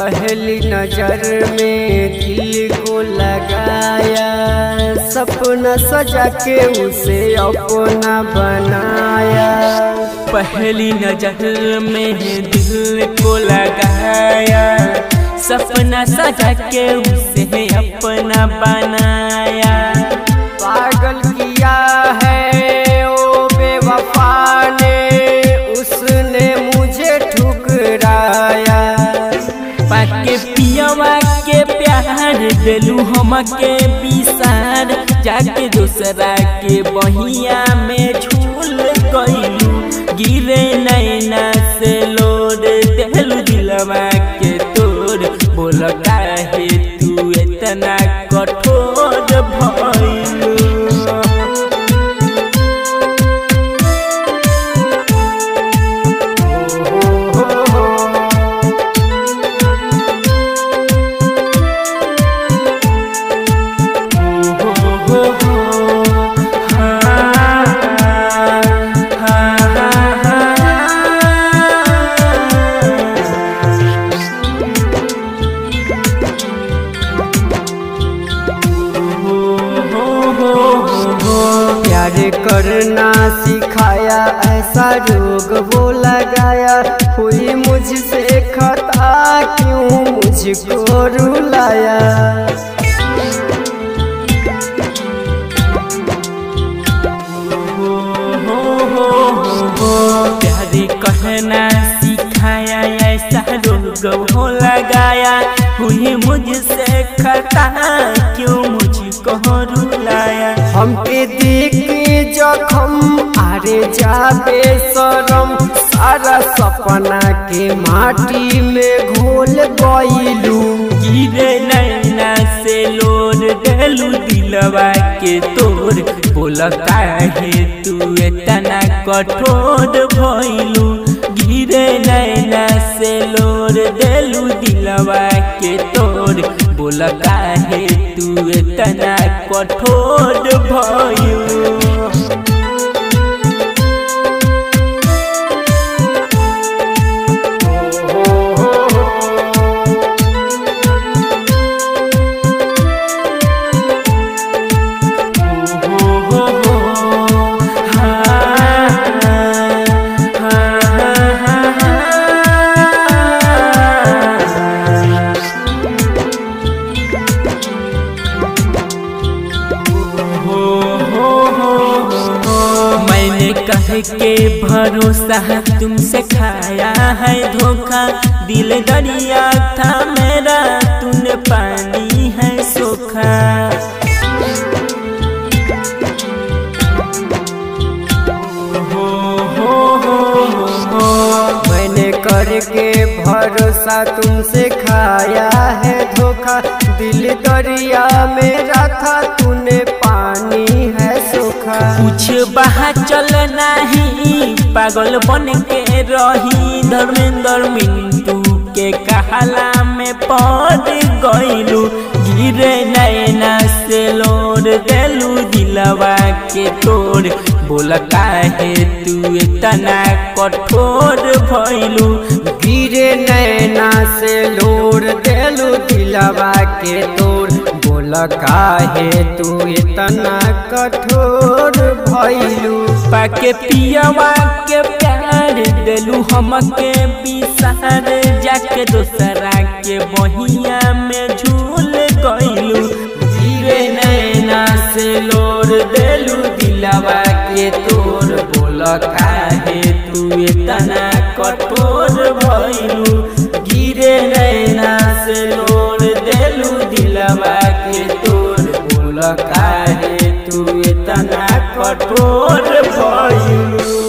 पहली नजर में दिल को लगाया सपना सजा के उसे अपना बनाया पहली नजर में दिल को लगाया सपना सजा के उसे अपना बनाया पागल किया है ओ बेवफा ने उसने मुझे ठुकराया पाके पियवा के प्यार दिलू हमके बिसार जाके दूसरा के बहिया में झूल गईलू गिरे नैना से लोड दिलू दिलवा के तोड़ बोल काहे तू इतना कठोर भइलू प्यार करना सिखाया ऐसा रोग वो लगाया हुई मुझसे खता क्यों मुझको रुलाया प्यारे कहना सिखाया ऐसा रोग हो लगाया हुई मुझसे खता क्यों मुझको रुलाया हमके देख के जखम आरे जाबे शरम सारा सपना के माटी में घोल गईलू गिरे नैना से लोर देलू दिलवा के तोर बोल काहे तू इतना कठोर भइलू गिरे नैना से लोर देलू दिलवा के तोर बोल काहे तू इतना कठोर भइलू मैंने कह के भरोसा तुमसे खाया है धोखा दिल दरिया था मेरा तूने पानी है सोखा मैंने करके भरोसा तुमसे खाया है धोखा दिल दरिया मेरा था तूने पानी है सूखा कुछ बहा चल नहीं पागल बन के रही धर्मेंद्र मिंटू के कहला में पड़ गईलू गिरे नैना से लोर देलू दिलवा के तोड़ बोल काहे तू इतना कठोर भइलू गिरे नैना से लोर देलू दिलवा के तोड़ बोल काहे तू इतना कठोर भइलू पाके पियवा के प्यार दिलू हमके बिसार जाके दोसरा के बहिया में झूल गईलू गिरे नैना से लोर देलू दिलवा के तोर बोल काहे तू इतना कठोर भइलू गिरे नैना से लोर देलू दिलवा के तोर बोल काहे तू इतना कठोर भइलू